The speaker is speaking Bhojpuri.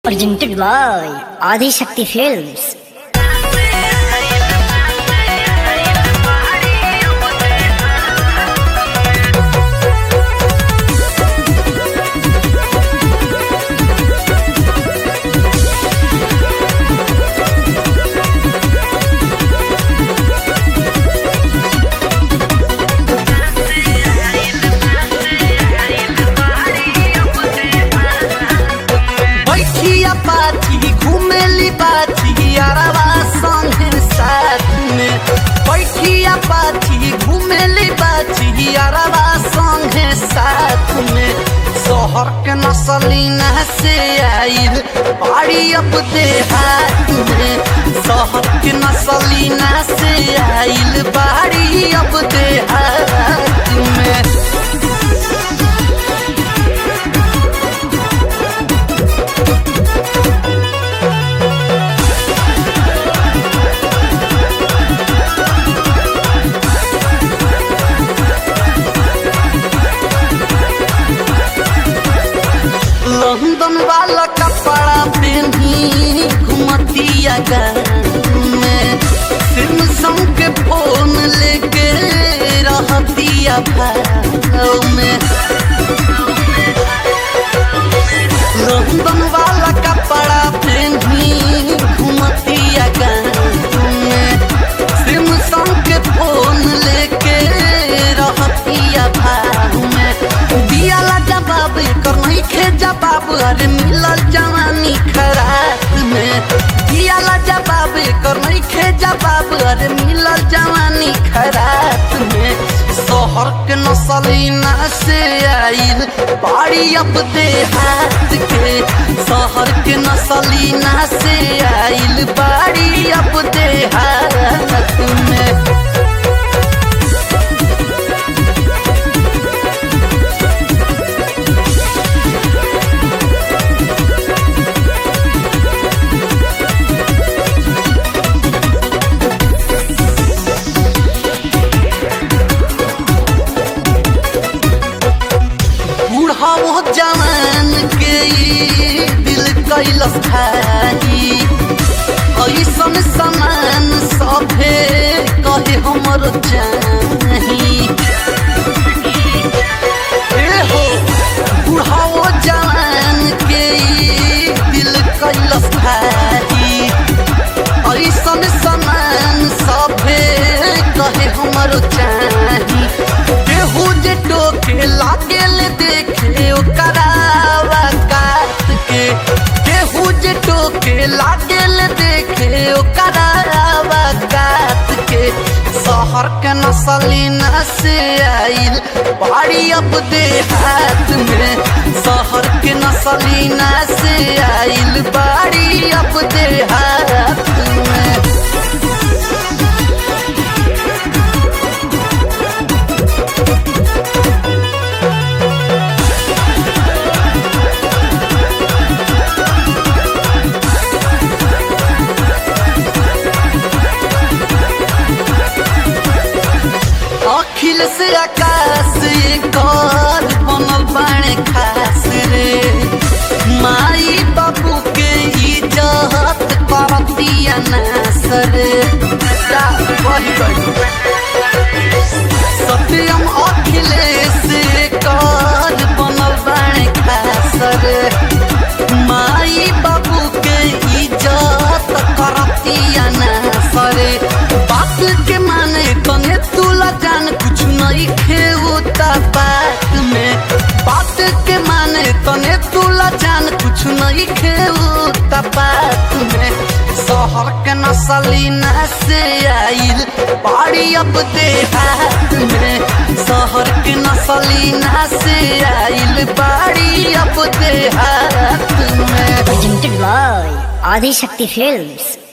Presented by Adi Shakti Films. बैठिया पाथी घुमेली पाथी अरवा संगे साथ में बैठिया पाथी घुमेली पाथी अरवा संगे साथ में शहर के नसलीना से आइल बाड़ी अब देहात में शहर के नसलीना से आइल बाड़ी अब देहात में लंदन वाला कपड़ा पहनी घुमतिया में सिम सम के फोन लेके रहतिया भाव में लंदन वाला कपड़ा पहनी घुमतिया में सिम सम के फोन लेके रहतिया भाव में दियाला जवाब कर नहीं खे जवाब अरे मिलल जवानी खराब में दियाला जवाब कर नहीं खे जवाब अरे मिलल जवानी खराब में शहर के नसलीना से आइल बाड़ी अब देहात के शहर के नसलीना से आइल बाड़ी अब देहात में बूढ़ा वो जवान के ई दिल कैलस भाई ऐसन समान सभे कहे हमर चाही ए हो बूढ़ा वो जवान के ई दिल कैलस भाई ऐसन समान सभे कहे हमर चाही केहू जे टोके लागेल देखे ओकरावा काट के केहू जे टोके लागेल देखे ओकरावा काट के शहर के नसलीना से आइल बाड़ी अब देहात में शहर के नसलीना से आइल बाड़ी अब देहात में अखिल से आकाश कर बनल बाणे खास रे माई बाबू के इज्जत करतिया नास रे जा, वही गई। सत्यम अखिलेश कर बनल बाणे खास रे माई बाबू के इज्जत करतिया नास रे बात के माने तने तुला जान कुछ नहीं खेऊता बात में बात के माने तने तुला जान कुछ नहीं खेऊता बात में शहर के नसलीना से आइल बाड़ी अब देहात में शहर के नसलीना से आइल बाड़ी अब देहात में Presented by Adi Shakti Films.